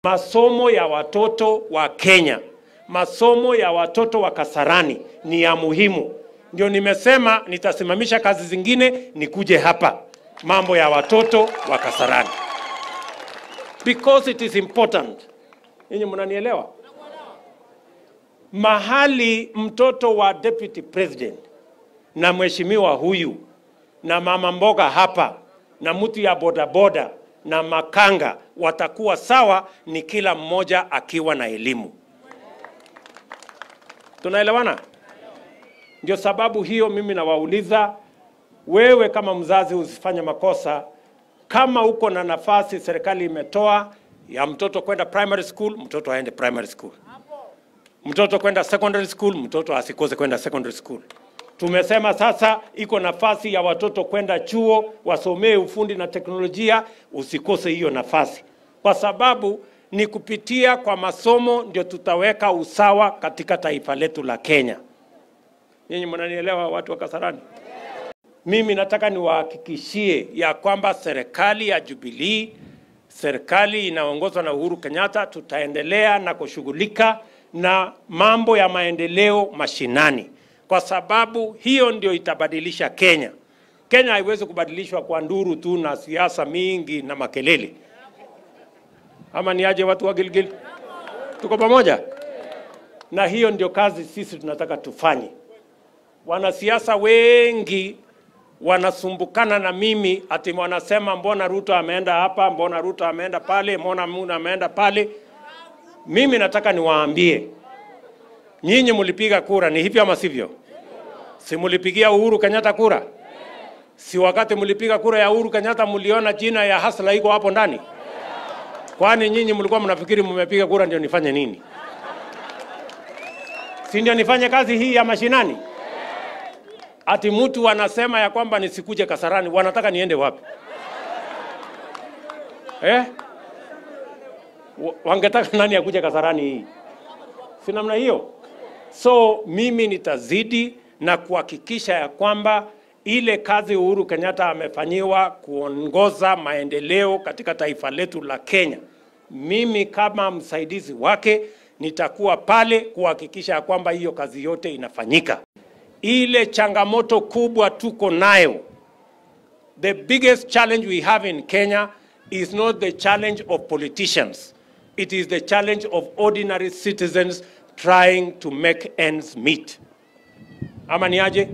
Masomo ya watoto wa Kenya, masomo ya watoto wa Kasarani ni ya muhimu. Ndio nimesema nitasimamisha kazi zingine nikuje hapa, mambo ya watoto wa Kasarani, because it is important. Ninyi mnanielewa? Mahali mtoto wa deputy president na mheshimiwa huyu na mama mboga hapa na mtu ya bodaboda na makanga watakuwa sawa, ni kila mmoja akiwa na elimu. Tunaelewana? Ndio sababu hiyo mimi nawauliza wewe, kama mzazi, usifanye makosa. Kama uko na nafasi serikali imetoa ya mtoto kwenda primary school, mtoto aende primary school. Mtoto kwenda secondary school, mtoto asikose kwenda secondary school. Tumesema sasa iko nafasi ya watoto kwenda chuo wasomee ufundi na teknolojia, usikose hiyo nafasi, kwa sababu ni kupitia kwa masomo ndio tutaweka usawa katika taifa letu la Kenya. Nyinyi mnanielewa, watu wa Kasarani? Mimi nataka niwahakikishie ya kwamba serikali ya Jubilee, serikali inaongozwa na Uhuru Kenyatta, tutaendelea na kushughulika na mambo ya maendeleo mashinani, kwa sababu hiyo ndio itabadilisha Kenya. Kenya haiwezi kubadilishwa kwa nduru tu na siasa mingi na makelele. Ama ni aje, watu wa Gilgil? Tuko pamoja? Na hiyo ndio kazi sisi tunataka tufanye. Wanasiasa wengi wanasumbukana na mimi ati wanasema mbona Ruto ameenda hapa, mbona Ruto ameenda pale, mbona Muna ameenda pale. Mimi nataka niwaambie nyinyi, mlipiga kura, ni hivyo ama sivyo? Si mlipigia Uhuru Kenyatta kura? Si wakati mlipiga kura ya Uhuru Kenyatta mliona jina ya Hasla iko hapo ndani? Kwani nyinyi mlikuwa mnafikiri mmepiga kura ndio nifanye nini? Si ndio nifanye kazi hii ya mashinani? Ati mtu anasema ya kwamba nisikuje Kasarani, wanataka niende wapi eh? Wa- Wangetaka nani akuje Kasarani hii? Si namna hiyo. So mimi nitazidi na kuhakikisha ya kwamba ile kazi Uhuru Kenyatta amefanyiwa kuongoza maendeleo katika taifa letu la Kenya, mimi kama msaidizi wake nitakuwa pale kuhakikisha ya kwamba hiyo kazi yote inafanyika. Ile changamoto kubwa tuko nayo, the biggest challenge we have in Kenya is not the challenge of politicians. It is the challenge of ordinary citizens trying to make ends meet. Ama ni aje?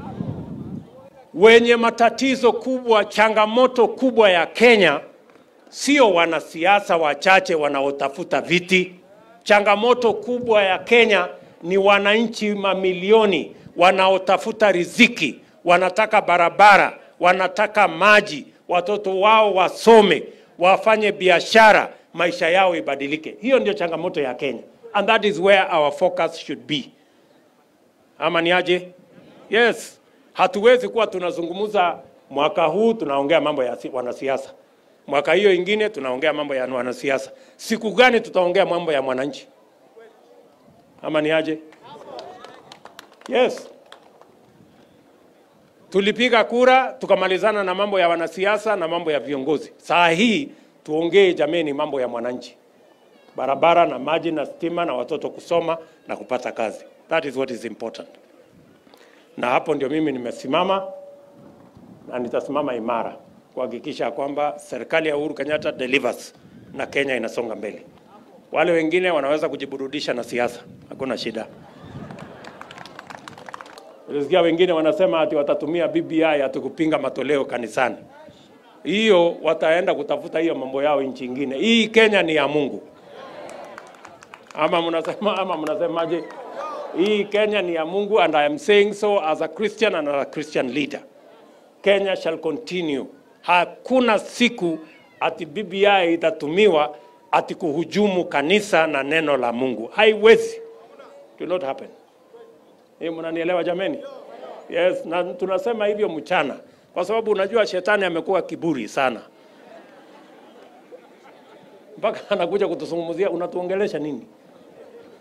Wenye matatizo kubwa, changamoto kubwa ya Kenya sio wanasiasa wachache wanaotafuta viti. Changamoto kubwa ya Kenya ni wananchi mamilioni wanaotafuta riziki, wanataka barabara, wanataka maji, watoto wao wasome, wafanye biashara, maisha yao ibadilike. Hiyo ndio changamoto ya Kenya, and that is where our focus should be. Ama ni aje? Yes, hatuwezi kuwa tunazungumza mwaka huu tunaongea mambo ya si- wanasiasa, mwaka hiyo ingine tunaongea mambo ya wanasiasa. Siku gani tutaongea mambo ya mwananchi? Ama ni aje? Yes, tulipiga kura tukamalizana na mambo ya wanasiasa na mambo ya viongozi. Saa hii tuongee jameni, mambo ya mwananchi, barabara na maji na stima na watoto kusoma na kupata kazi. That is what is important na hapo ndio mimi nimesimama na nitasimama imara kuhakikisha kwamba serikali ya Uhuru Kenyatta delivers na Kenya inasonga mbele. Wale wengine wanaweza kujiburudisha na siasa, hakuna shida. Nilisikia wengine wanasema ati watatumia BBI ati kupinga matoleo kanisani. Hiyo wataenda kutafuta hiyo mambo yao nchi ingine. Hii Kenya ni ya Mungu. Ama mnasema ama mnasemaje? Hii Kenya ni ya Mungu and I am saying so as a Christian and as a Christian leader. Kenya shall continue. Hakuna siku ati BBI itatumiwa ati kuhujumu kanisa na neno la Mungu. Haiwezi. It will not happen. Hii mnanielewa jameni? Yes, na tunasema hivyo mchana kwa sababu unajua shetani amekuwa kiburi sana. Mpaka anakuja kutuzungumzia unatuongelesha nini?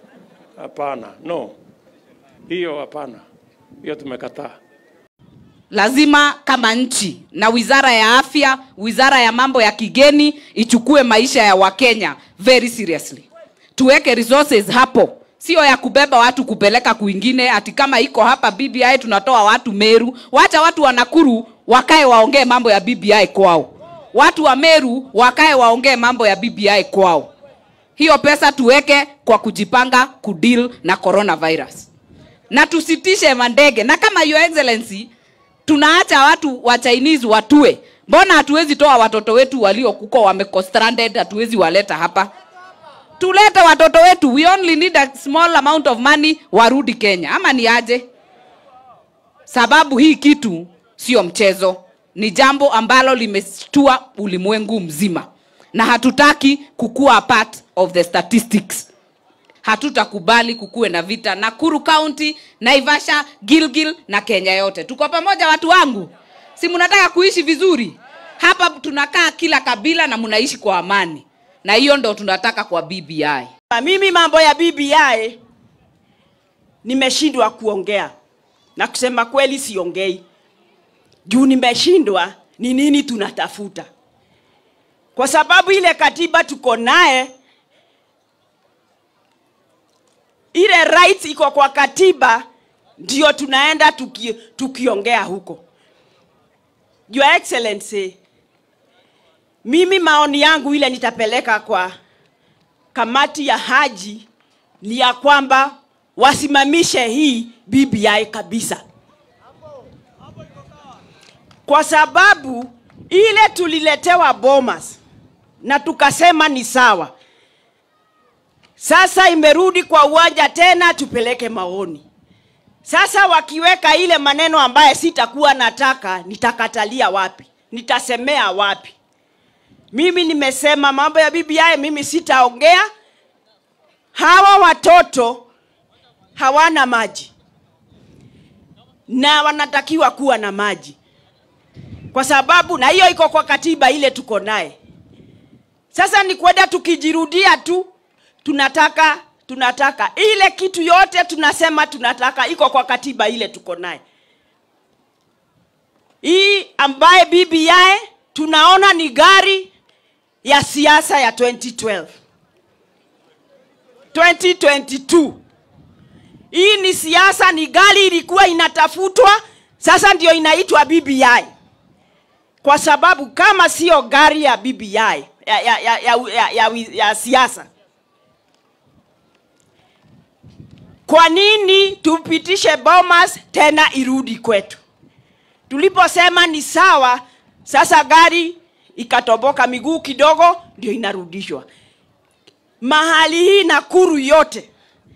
Hapana, no. Hiyo hapana. Hiyo tumekataa. lazima kama nchi na wizara ya afya wizara ya mambo ya kigeni ichukue maisha ya wakenya very seriously tuweke resources hapo sio ya kubeba watu kupeleka kwingine ati kama iko hapa bbi tunatoa watu meru wacha watu wa nakuru wakae waongee mambo ya bbi kwao watu wa meru wakae waongee mambo ya bbi kwao hiyo pesa tuweke kwa kujipanga kudeal na coronavirus na tusitishe mandege na kama your excellency tunaacha watu wa chinese watue mbona hatuwezi toa watoto wetu waliokuko wameko stranded hatuwezi waleta hapa tulete watoto wetu we only need a small amount of money warudi kenya ama ni aje sababu hii kitu sio mchezo ni jambo ambalo limestua ulimwengu mzima na hatutaki kukuwa a part of the statistics hatutakubali kukuwe na vita nakuru county naivasha gilgil na kenya yote tuko pamoja watu wangu si mnataka kuishi vizuri hapa tunakaa kila kabila na mnaishi kwa amani na hiyo ndo tunataka kwa bbi Mimi mambo ya BBI nimeshindwa kuongea na kusema kweli, siongei juu nimeshindwa ni nini tunatafuta, kwa sababu ile katiba tuko naye, ile rights iko kwa katiba, ndio tunaenda tuki, tukiongea huko. Your Excellency, mimi maoni yangu ile nitapeleka kwa kamati ya haji ni ya kwamba wasimamishe hii BBI kabisa, kwa sababu ile tuliletewa Bomas na tukasema ni sawa. Sasa imerudi kwa uwanja tena, tupeleke maoni. Sasa wakiweka ile maneno ambaye sitakuwa nataka, nitakatalia wapi? Nitasemea wapi? Mimi nimesema mambo ya BBI mimi sitaongea. Hawa watoto hawana maji na wanatakiwa kuwa na maji, kwa sababu na hiyo iko kwa katiba ile tuko naye. Sasa ni kwenda tukijirudia tu, tunataka tunataka ile kitu yote tunasema tunataka, iko kwa katiba ile tuko naye. Hii ambaye BBI tunaona ni gari ya siasa ya 2012 2022 hii ni siasa ni gari ilikuwa inatafutwa sasa ndio inaitwa BBI kwa sababu kama sio gari ya BBI ya, ya, ya, ya, ya, ya, ya siasa kwa nini tupitishe Bomas tena irudi kwetu tuliposema ni sawa sasa gari ikatoboka miguu kidogo ndio inarudishwa mahali hii Nakuru yote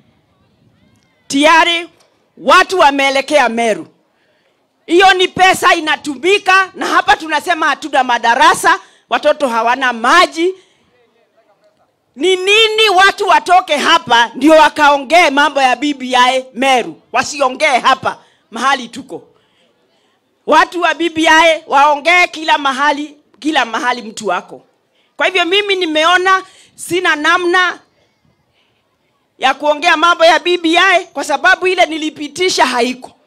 tayari watu wameelekea Meru. Hiyo ni pesa inatumika, na hapa tunasema hatuna madarasa, watoto hawana maji. Ni nini watu watoke hapa ndio wakaongee mambo ya BBI Meru, wasiongee hapa mahali tuko. Watu wa BBI waongee kila mahali, kila mahali mtu wako. Kwa hivyo mimi nimeona sina namna ya kuongea mambo ya BBI kwa sababu ile nilipitisha haiko.